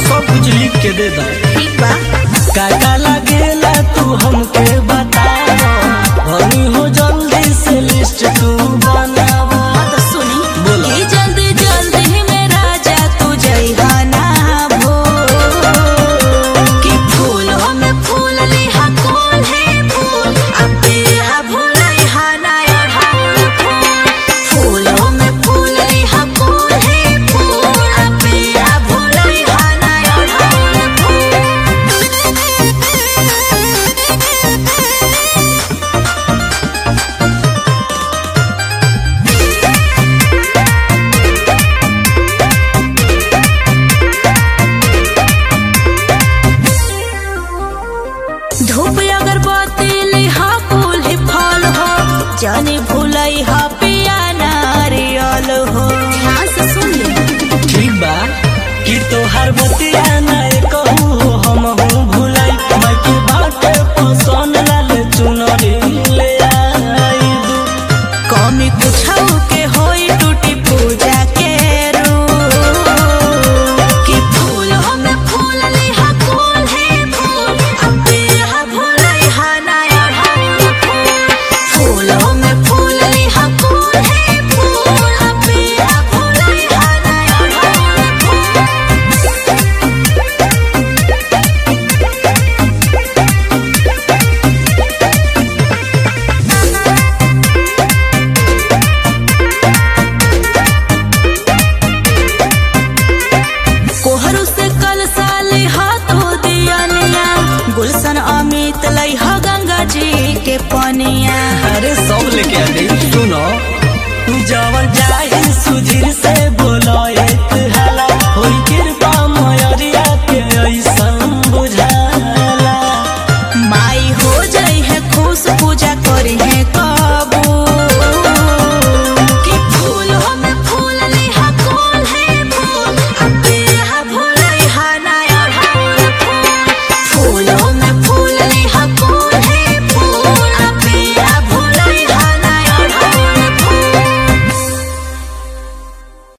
सब कुछ लिख के दे दा ठीक बा काका लगेला तू हमके बता हनी हो जल्दी से लिस्ट तू बनावा हाँ तो सुनी बोलो। कि जल्दी जल्दी में राजा तू जइहा ना भो कि फूलों में फूल लिहा कौन है फूल अब तेरा भूलइहा ना अढ़ाउल फूल फूलों में फूल लिहा कौन है फूल अब तेरा भूलइहा ना अढ़ाउल फूल धूप अगरबत्ती लिहा फूल ही फल हो जाने भूलई हा पिया नारियल हो ध्यान से सुन ले ठीक बा कि तोहार बतिया नहीं कहू हम हूँ भुलाई मैं के बाटे पसंद लाल चुनरी ले आई दू कमी कुछ के होई टूटी पूजा के रूप कि फूल में फूल लिहा कौन है फूल अब तेरा भूलई हा ना अढ़ाउल फूल फूलों में फूल लिहा कौन है फूल अब तेरा भूलई हा ना अढ़ाउल फूल कोहरू से कल साले हाथों दिया निया गुलशन अमित लई हा गंगा जी के पनिया अरे सब लेके आ गई सुनो तू जवन जा